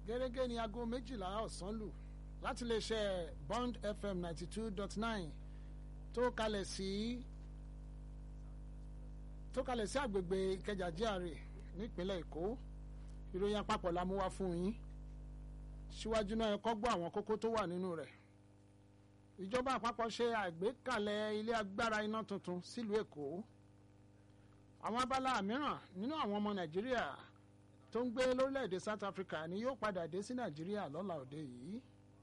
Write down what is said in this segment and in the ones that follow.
gẹ́gẹ́ ní aago méjìlá ọ̀sán lù láti lè ṣe bond fm ninety two dot nine tó kalẹ̀ sí tó kalẹ̀ sí àgbègbè ìkẹjà GRA nípínlẹ̀ èkó ìròyìn àpapọ̀ la mú wá fún yín síwájú náà ẹ kọ́ gbọ́ àwọn kókó tó wà nínú rẹ̀ ìjọba àpapọ̀ ṣe àgbékalẹ̀ ilé agbára iná tuntun sílùú èkó àwọn abala mìíràn nínú àwọn ọmọ nàìjíríà tó ń gbé lórílẹ̀‐èdè South Africa ni yóò padà dé sí nàìjíríà lọ́la òde yìí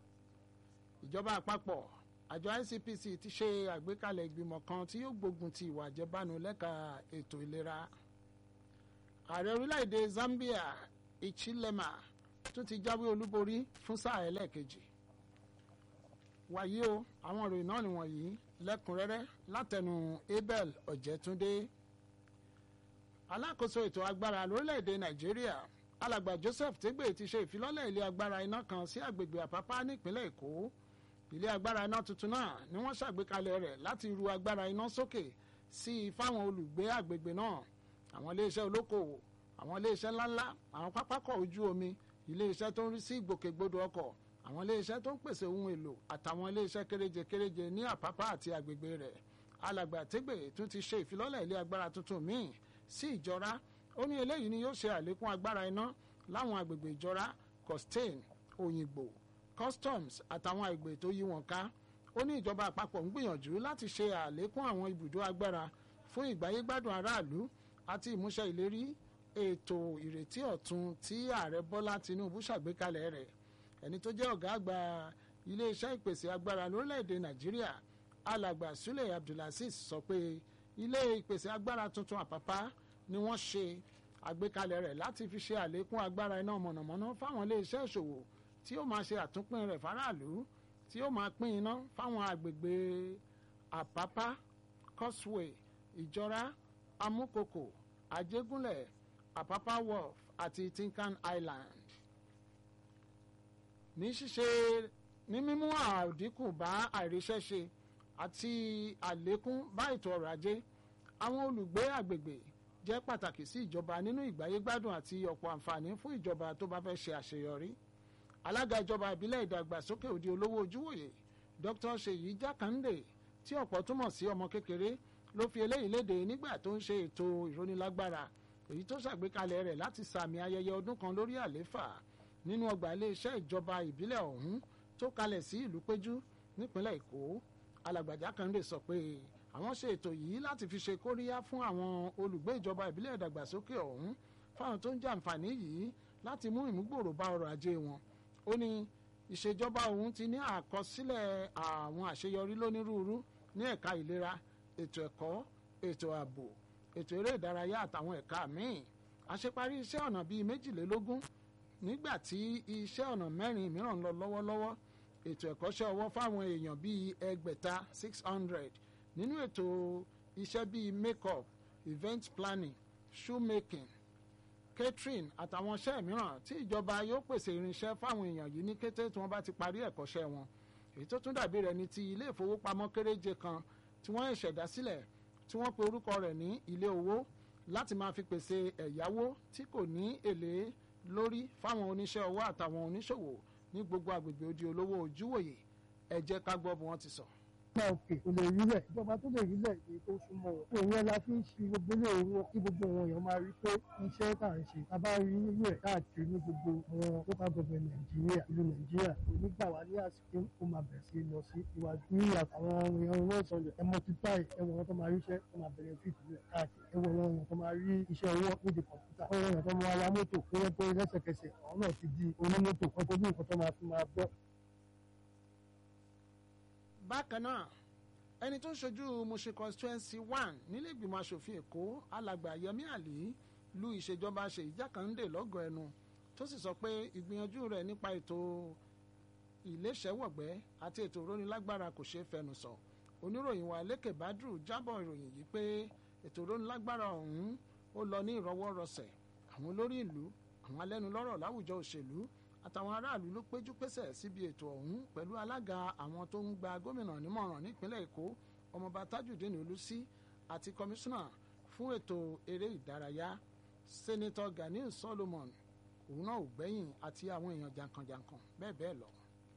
ìjọba àpapọ̀ àjọ ICPC ti ṣe àgbékalẹ̀ ìgbìmọ̀ kan tí yóò gbógun ti ìwà àjẹbánu lẹ́ka ètò ìlera ààrẹ orílẹ̀‐èdè Zambia Ichilema tún ti jáwé olúborí fún sáà ẹlẹ́ẹ̀kejì wàyí o àwọn ìròyìn náà nìwọ̀nyí lẹ́kùnrẹ́rẹ́ látẹnu Abel Ọ̀jẹ̀túndé alákòóso ètò agbára lórílẹ̀‐èdè Nàìjíríà alàgbà Joseph Tegbe ti ṣe ìfilọ́lẹ̀ ilé agbára iná kan sí àgbègbè Àpápá nípínlẹ̀ Èkó ilé agbára iná tuntun náà ni wọ́n ṣàgbékalẹ̀ rẹ̀ láti ru agbára iná sókè sí i fáwọn olùgbé àgbègbè náà àwọn iléeṣẹ́ olókoòwò àwọn iléeṣẹ́ ńláńlá àwọn pápákọ̀ ojú omi iléeṣẹ́ tó ń rí sí ìgbòkègbodò ọkọ̀ àwọn iléeṣẹ́ tó ń pèsè ohun èlò àtàwọn iléeṣẹ́ kéréje kéréje ní Àpápá àti àgbègbè rẹ̀ alàgbà Tegbe tún ti ṣe ìfilọ́lẹ̀ ilé agbára tuntun míì sí ìjọra ó ní eléyìí ni yóò ṣe àlékún agbára iná láwọn àgbègbè ìjọra costain òyìnbó customs àtàwọn àgbè tó yí wọn ká ó ní ìjọba àpapọ̀ ń gbìyànjú láti ṣe àlékún àwọn ibùdó agbára fún ìgbáyégbádùn aráàlú àti ìmúṣẹ ìlérí ètò ìrètí ọ̀tun tí ààrẹ bọ́lá tinubu ṣàgbékalẹ̀ rẹ̀ ẹni tó jẹ́ ọ̀gá àgbà iléeṣẹ́ ìpèsè agbára lórílẹ̀‐èdè nàìjíríà alàgbà sule abdulaziz sọ pé ilé ìpèsè agbára tuntun àpápá ni wọ́n ṣe àgbékalẹ̀ rẹ̀ láti fi ṣe àlékún agbára iná mọ̀nàmọ́ná fáwọn iléeṣẹ́ ìṣòwò tí ó máa ṣe àtúnpín rẹ̀ faraàlú tí ó máa pín iná fáwọn àgbègbè àpápá causeway ìjọra amúkòkò àjẹgúnlẹ̀ àpápá wharf àti tinkan island ní ṣíṣe ní mímú àdínkù bá àìríṣẹ́ṣe àti àlékún bá ètò ọrọ̀ ajé àwọn olùgbé àgbègbè jẹ́ pàtàkì sí ìjọba nínú ìgbáyégbádùn àti ọ̀pọ̀ àǹfààní fún ìjọba tó bá fẹ́ ṣe àṣeyọrí alága ìjọba ìbílẹ̀ ìdàgbàsókè òde olówó ojúwòye Dr. Ṣèyí Jákàndé tí ọ̀pọ̀ túmọ̀ sí ọmọ kékeré ló fi eléyìí léde nígbà tó ń ṣe ètò ìrónilágbára èyí tó ṣàgbékalẹ̀ rẹ̀ láti sàmì ayẹyẹ ọdún kan lórí àléfà nínú ọgbà iléeṣẹ́ ìjọba ìbílẹ̀ ọ̀hún tó kalẹ̀ sí ìlú péjú nípínlẹ̀ Èkó alàgbà Jákàndé sọ pé àwọn ṣe ètò yìí láti fi ṣe kóríyá fún àwọn olùgbé ìjọba ìbílẹ̀ ìdàgbàsókè ọ̀hún fáwọn tó ń jàǹfààní yìí láti mú ìmúgbòòrò bá ọrọ̀ ajé wọn ó ní ìṣèjọba òun ti ní àkọsílẹ̀ àwọn àṣeyọrí lónírúurú ní ẹ̀ka ìlera ètò ẹ̀kọ́ ètò ààbò ètò eré ìdárayá àtàwọn ẹ̀ka míì àṣeparí iṣẹ́ ọ̀nà bíi méjìlélógún nígbà tí iṣẹ́ ọ̀nà mẹ́rin mìíràn ń lọ lọ́wọ́lọ́wọ́ ètò ẹ̀kọ́ṣẹ́ ọwọ́ fáwọn èèyàn bíi ẹgbẹ̀ta six hundred nínú ètò iṣẹ́ bíi make-up event planning shoemaking catering àtàwọn iṣẹ́ mìíràn tí ìjọba yóò pèsè irinṣẹ́ fáwọn èèyàn yìí ní kété tí wọ́n bá ti parí ẹ̀kọ́ṣẹ́ wọn èyí tó tún dàbí rẹ̀ ní ti ilé ìfowópamọ́ kéréje kan tí wọ́n ṣẹ̀dá sílẹ̀ tí wọ́n pe orúkọ rẹ̀ ní ilé owó láti máa fi pèsè ẹ̀yáwó tí kò ní èlé lórí fáwọn oníṣẹ́ ọwọ́ àtàwọn oníṣòwò ní gbogbo àgbègbè odi olówó ojúwòye ẹ jẹ́ ká gbọ́ bí wọ́n ti sọ. ọba òkè kò lè rí bẹ́ẹ̀ ìjọba tó lè rí bẹ́ẹ̀ èyí tó súnmọ́ wọn. òun yẹn la fi ń ṣe gbogbo ilé òun kí gbogbo wọn èèyàn máa rí pé iṣẹ́ tá à ń ṣe tá a bá rí irú ẹ̀ káàkiri ní gbogbo àwọn local government nàìjíríà ìlú nàìjíríà kò ní gbà wá ní àsìkò ó máa bẹ̀rẹ̀ sí lọ sí iwájú ní àwọn èèyàn wọn sọlẹ̀ ẹ multiply ẹwọ̀n wọn tó máa rí iṣẹ́ tó máa bẹ̀rẹ̀ fíìtì rẹ̀ káàkiri ẹwọ̀n wọn tó máa rí iṣẹ́ owó nídìí kọ̀ǹpútà ọwọ́ wọn tó máa wa mọ́tò tó yẹ pé lẹ́sẹ̀kẹsẹ̀ àwọn náà ti di onímọ́tò kan tó ní nǹkan tó máa fi máa bọ́ bákan náà ẹni tó ń ṣojú Mushin constituency one nílé ìgbìmọ̀ asòfin èkó alàgbà Yẹmí Àlí lu ìṣèjọba Ṣèyí Jákàndé lọ́gọ̀ọ́ ẹnu tó sì sọ pé ìgbìyànjú rẹ̀ nípa ètò ìléṣẹ́wọ̀gbẹ́ àti ètò ìrónilágbára kò ṣeé fẹnu sọ oníròyìn wa Lékè Badru jábọ̀ ìròyìn yìí pé ètò ìrónilágbára ọ̀hún ó lọ ní ìrọwọ́rọsẹ̀ àwọn olórí ìlú àwọn alẹ́nulọ́rọ̀ láwùjọ òṣèlú àtàwọn aráàlú ló péjú pésẹ̀ síbi ètò ọ̀hún pẹ̀lú alága àwọn tó ń gba gómìnà nímọ̀ràn nípínlẹ̀ èkó ọmọọba tajudeen olùsí àti kọmíṣánná fún ètò eré ìdárayá sẹ́nitọ́ ganiu solomon òun náà ò gbẹ́yìn àti àwọn èèyàn jàǹkànjàǹkàn bẹ́ẹ̀ bẹ́ẹ̀ lọ.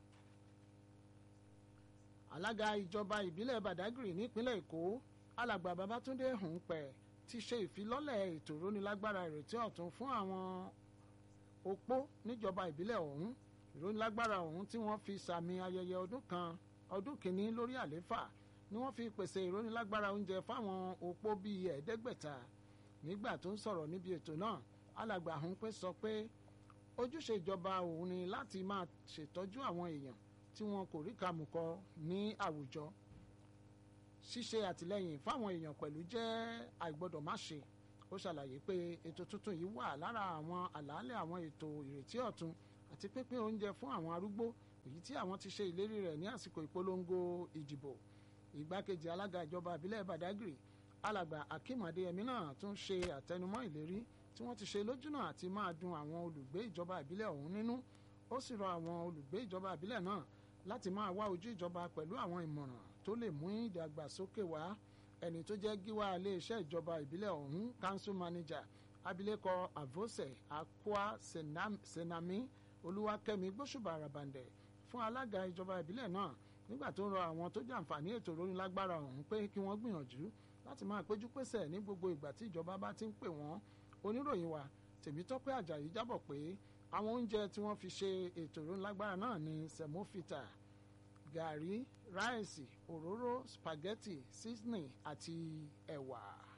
alága ìjọba ìbílẹ̀ badagry nípínlẹ̀ èkó alàgbà babatunde hùnpẹ̀ ti ṣe ìfilọ́lẹ̀ ètò ìrónilágbára ìrètí ọ̀tun fún àwọn opó níjọba ìbílẹ̀ ọ̀hún ìrónilágbára ọ̀hún tí wọ́n fi sàmì ayẹyẹ ọdún kan ọdún kìíní lórí àléfà ni wọ́n fi pèsè ìrónilágbára oúnjẹ fáwọn opó bíi ẹ̀ẹ́dẹ́gbẹ̀ta nígbà tó ń sọ̀rọ̀ níbi ètò náà alàgbà hùnpẹ̀ sọ pé ojúṣe ìjọba òun ni láti máa ṣètọ́jú àwọn èèyàn tí wọn kò rí kàmùkọ ní àwùjọ ṣíṣe àtìlẹ́yìn fáwọn èèyàn pẹ̀lú jẹ́ àìgbọ́dọ̀ má ṣe ó ṣàlàyé pé ètò tuntun yìí wà lára àwọn àlàálẹ̀ àwọn ètò ìrètí ọ̀tun àti pínpín oúnjẹ fún àwọn arúgbó èyí tí àwọn ti ṣe ìlérí rẹ̀ ní àsìkò ìpolongo ìdìbò ìgbákejì alága ìjọba ìbílẹ̀ badagry alàgbà akeem adéyẹmí náà tún ṣe àtẹnumọ́ ìlérí tí wọ́n ti ṣe lójúnà àti máa dùn àwọn olùgbé ìjọba ìbílẹ̀ ọ̀hún nínú ó sì rọ àwọn olùgbé ìjọba ìbílẹ̀ náà láti máa wá ojú ìjọba pẹ̀lú àwọn ìmọ̀ràn tó lè mú ìdàgbàsókè wá ẹni tó jẹ́ gíwá iléeṣẹ́ ìjọba ìbílẹ̀ ọ̀hún council manager abilékọ avose akwa senami olúwakẹ́mi gbóṣùbà àràbàǹdẹ̀ fún alága ìjọba ìbílẹ̀ náà nígbà tó ń rọ àwọn tó jàǹfààní ètò ìrónilágbára ọ̀hún pé kí wọ́n gbìyànjú láti máa péjú pésẹ̀ ní gbogbo ìgbà tí ìjọba bá ti ń pè wọ́n oníròyìn wa tèmítọ́pẹ́ àjàyí jábọ̀ pé àwọn oúnjẹ tí wọ́n fi ṣe ètò ìrónilágbára náà ní sẹ̀mófìtà gàrí ráìsì òróró spaghetti seasoning àti ẹ̀wà.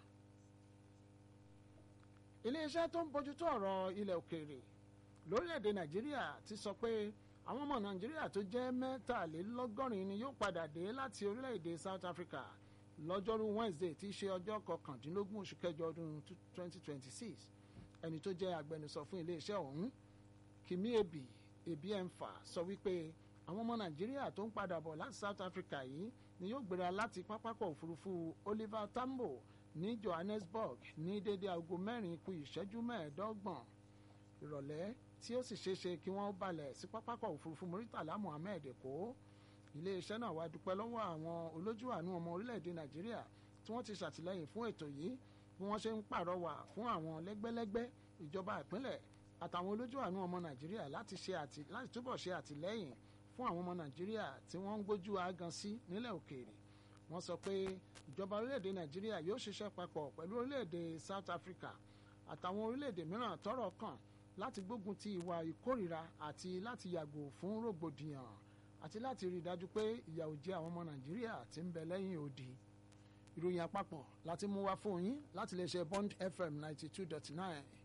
iléeṣẹ́ tó ń bójútó ọ̀rọ̀ ilẹ̀ òkèèrè lórílẹ̀‐èdè nàìjíríà ti sọ pé àwọn ọmọ nàìjíríà tó jẹ́ mẹ́tàlélọ́gọ́rin ni yóò padà dé láti orílẹ̀‐èdè south africa lọ́jọ́rú wednesday tí í ṣe ọjọ́ kọkàndínlógún oṣù kẹjọ ọdún 2026 ẹni tó jẹ́ agbẹnusọ fún iléeṣẹ́ ọ̀hún kìmí ebi ebi ẹnfà sọ wípé àwọn ọmọ nàìjíríà tó ń padà bọ̀ láti south africa yìí ni yóò gbéra láti pápákọ̀ òfurufú oliver tambo ní johannesburg ní dédé aago mẹ́rin kù ìṣẹ́jú mẹ́ẹ̀ẹ́dọ́gbọ̀n ìrọ̀lẹ́ tí ó sì ṣeéṣe kí wọ́n balẹ̀ sí pápákọ̀ òfurufú muritala muhammed èkó iléeṣẹ́ náà wá dúpẹ́ lọ́wọ́ àwọn olójú àánú ọmọ orílẹ̀-èdè nàìjíríà tí wọ́n ti ṣàtìlẹ́yìn fún ètò yìí bí wọ́n ṣe ń pàrọwà fún àwọn lẹ́gbẹ́lẹ́gbẹ́ ìjọba ìpínlẹ̀ àtàwọn olójú àánú ọmọ nàìjíríà láti ṣe àti láti túbọ̀ ṣe àtìlẹ́yìn fún àwọn ọmọ nàìjíríà tí wọ́n ń gbójú agan sí nílẹ̀ òkèèrè wọ́n sọ pé ìjọba orílẹ̀-èdè nàìjíríà yóò ṣiṣẹ́ papọ̀ pẹ̀lú orílẹ̀-èdè south africa àtàwọn orílẹ̀-èdè mìíràn tọ́rọ̀ kàn láti gbógun ti ìwà ìkórìíra àti láti yàgò fún rògbòdìyàn àti láti rí i dájú pé ìyà ò jẹ àwọn ọmọ nàìjíríà tí ń bẹ lẹ́yìn odi ìròyìn àpapọ̀ láti mú wá fún yín láti lè ṣe bond fm ninety two dot nine